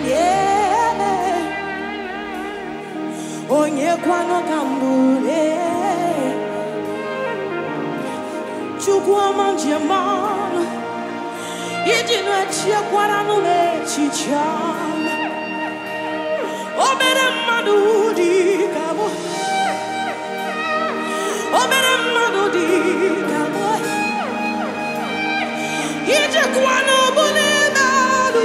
onye onye kwanụ ka mbụre chukwu ọma njem ọnụ iji na-echiekwara n'echiche ọma obere mmadụ dị ka mụ obere mmadụ dị ka mụ ijekwa n'ọbụ n'ime ọnụ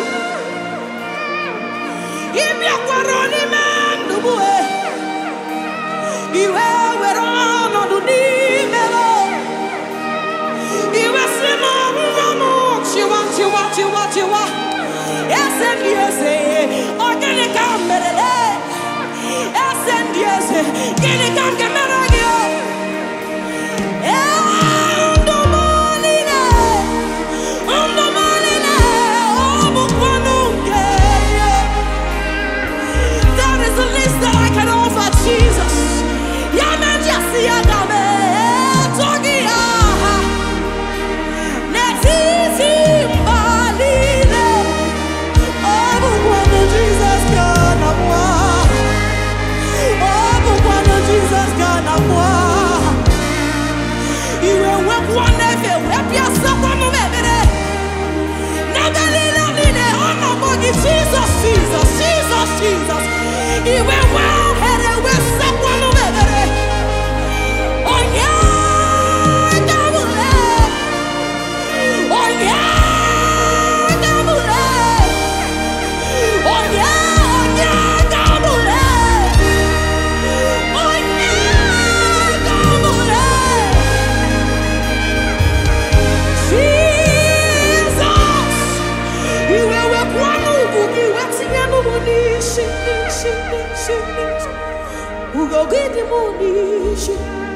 ịbịakwara n'ime ndụ mụ e. iwe were ọnọdụ n'ime m iwe si n'ọnwụnwa m chịwa chịwa chịwa chịwa eze ndị eze ọ gịnị ka m mere lee? eze ndị eze gịnị ka m ga-emere gị o? Ee, ndụ m niile, ndụ m niile, ọ bụkwanụ nke ya. That is the least that I can offer Jesus. Ya majesty, ya dame, togi aha. N'etiti mba niile, ọ bụkwanụ Jesus ka na mwa. Ọ bụkwanụ Jesus ka na mwa. Iwe wepụ n'efe, wepịasịkwanụ m ebere. N'ebe niile niile, ọ nọkwa gị Jesus, Jesus, Jesus, Jesus. Iwe nwe ohere, wesịkwanụ m ebere. Onye ga-amụle, onye ga-amụle, onye, onye ga-amụle, onye ga-amụle. Jesus, iwe wepụọ n'ugwu gị wetinye n'ụmụ n'isi n'isi n'isi n'isi ugo gị dị mụ n'isi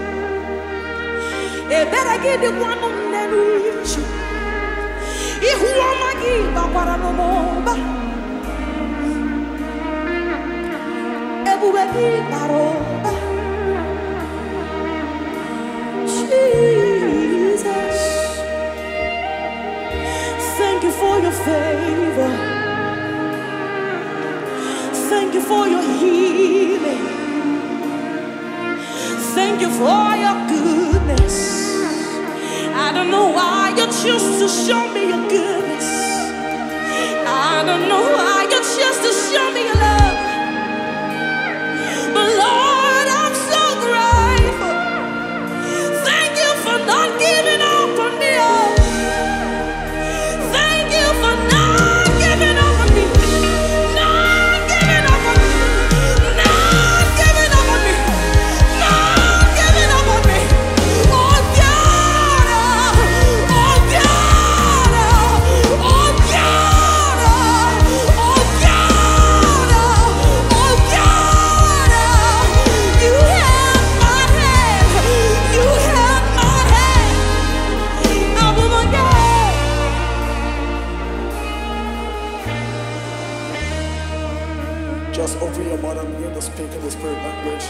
ebere gị dịkwanụ m n'isi ihu ọma gị bakwara n'ụmụba ebube gị bara ụba Jesus Thank you for your favor. Thank you for your healing. Thank you for your goodness. I don't know why you choose to show me your goodness. I don't know why you choose to show me your love. But Lord, I'm so grateful. Thank you for not giving up on me. oh. Thank you for not giving up on me. Not giving up on me. Not giving up on me. Not giving up on me. Oh God. Oh God. Oh God. Oh God. Oh God. You have my hand. You have my hand. I will forget. Just open your mouth and begin to speak in the spirit language.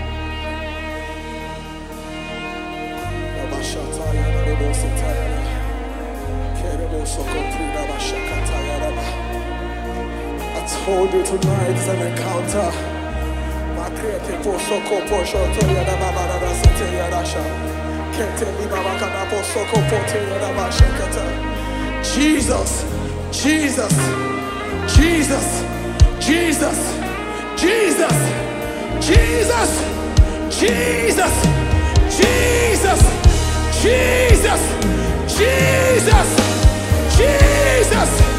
Rabashataya, Rabositaya, Kerebosokotira, Bashakataya, Raba. I told you tonight is an encounter. Makrete posoko poshotoya, Rababara, Sitaya, Rasha. Kete Libabakana, Posoko, Poteya, Rabashakata. Jesus, Jesus, Jesus, Jesus, Jesus, Jesus, Jesus, Jesus, Jesus, Jesus, Jesus,